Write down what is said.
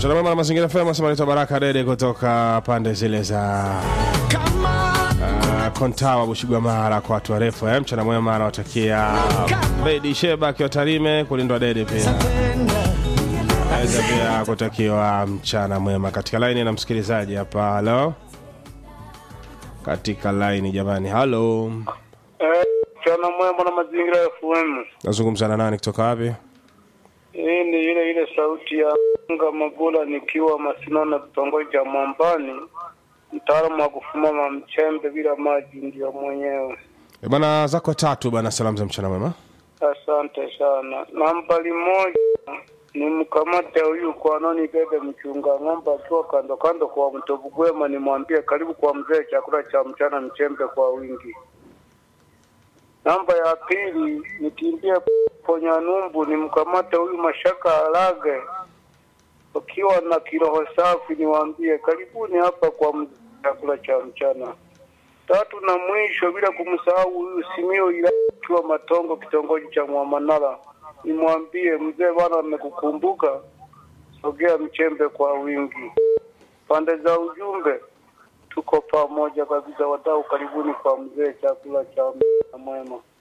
Mchana mwema na mazingira FM, asema naitwa Baraka Dede kutoka pande zile za uh, Kontawa Bushigwa Mara kwa watu warefu eh. Mchana mwema anawatakia Bedi Sheba akiwa Tarime kulindwa Dede pia aweza pia kutakiwa mchana mwema katika laini na msikilizaji hapa. Halo, katika laini jamani, halo, Eh, mchana mwema na mazingira ya FM. nazungumza na nani kutoka wapi? Hii ni ile ile sauti ya Nga Mabula nikiwa Masinona kitongoji cha Mwambani, mtaalamu wa kufumama mchembe bila maji ndio mwenyewe. E bana, zako tatu bana, salamu za mchana mwema. Asante sana. Nambari moja ni mkamate huyu kwa nani bebe mchunga ng'ombe akiwa kando kando kwa mto Bugwema, nimwambie karibu kwa mzee, chakula cha mchana mchembe kwa wingi. Namba ya pili nikimbie ponya numbu, nimkamate huyu mashaka alage ukiwa na kiroho safi, niwaambie karibuni hapa kwa mzee, chakula cha mchana tatu na mwisho bila kumsahau huyu Simio ila kiwa Matongo kitongoji cha Mwamanala, nimwambie mzee bwana, amekukumbuka sogea mchembe kwa wingi. Pande za ujumbe tuko pamoja kabisa, wadau, karibuni kwa mzee, chakula cha mchana mwema.